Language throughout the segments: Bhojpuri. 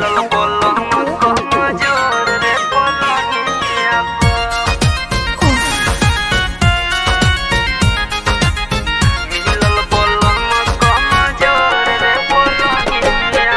मिलल पलंग कमजोर रे पलंगिया मिलल पलंग कमजोर रे पलंगिया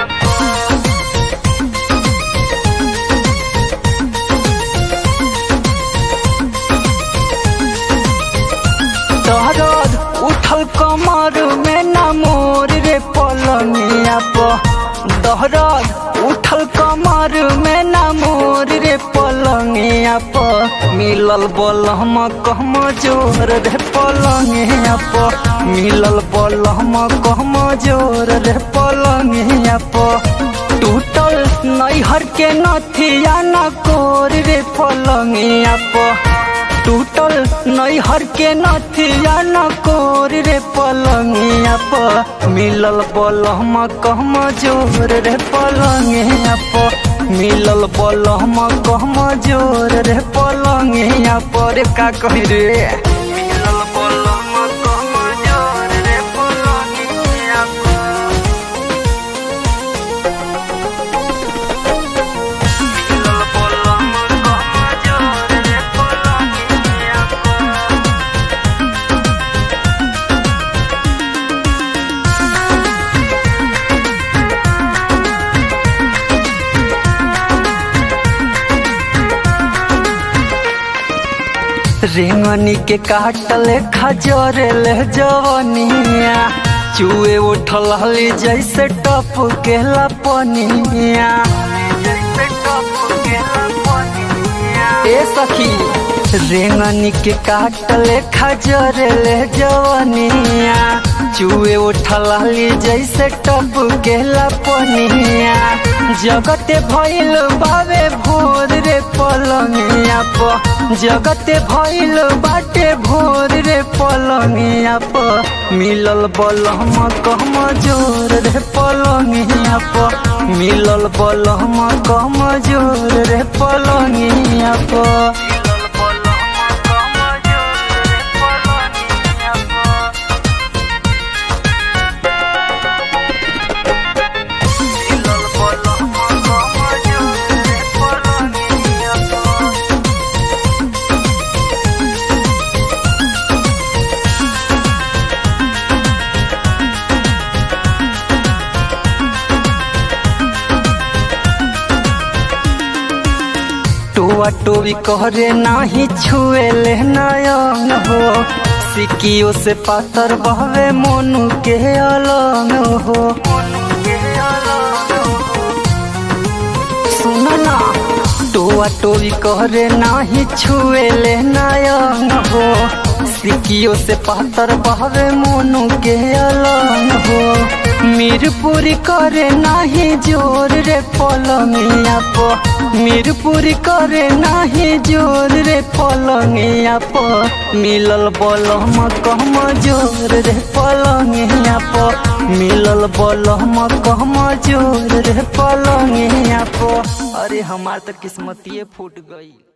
दर्द उठल कमर में न मोर रे पलंगिया प दर्द उठल कमर में न मोर रे पलंगिया प मिलल बलहम कहम जोर रे पलंगिया प मिलल बलहम कहम जोर रे पलंगिया प टूटल नैहर के नथिया न कोर रे पलंगिया प टूटल नैहर के नथिया न कोर रे पलंगिया प मिलल बलहम कहम जोर रे पलंगिया प मिलल बलहम कहम जोर रे पलंगिया पर का कही रे मिलल पलंग कमजोर रे पलंगिया मिलल पलंग कमजोर रे पलंगिया रेंगनी के काटल खजरल जवनिया चुए उठल हली जैसे टप के लपनिया जैसे टप के लपनिया ए सखी रेंगनी के काटल खजरल जवनिया चुए उठल हली जैसे टप के लपनिया जगते भइल बावे भोर रे पलंगिया प जगते भइल बाटे भोर रे पलंगिया प मिलल बलहम कहम जोर रे पलंगिया प मिलल बलहम कहम जोर रे पलंगिया प मिलल पलंग कमजोर रे पलंगिया मिलल पलंग कमजोर रे पलंगिया टोआ टोवी कहरे नाही छुएले नयन हो सिकियो से पातर बहवे मोनू के अलंग हो सुन ना टोआ टोवी कहरे नाही छुएले नयन हो सिकियो से पातर बहवे मोनू के अलंग हो मीरपुरी करे नाही जोर रे पलंगिया प मीरपुरी करे नाही जोर रे पलंगिया प मिलल बलहम कहम जोर रे पलंगिया प मिलल बलहम कहम जोर रे पलंगिया प अरे हमार तो किस्मतिए फूट गई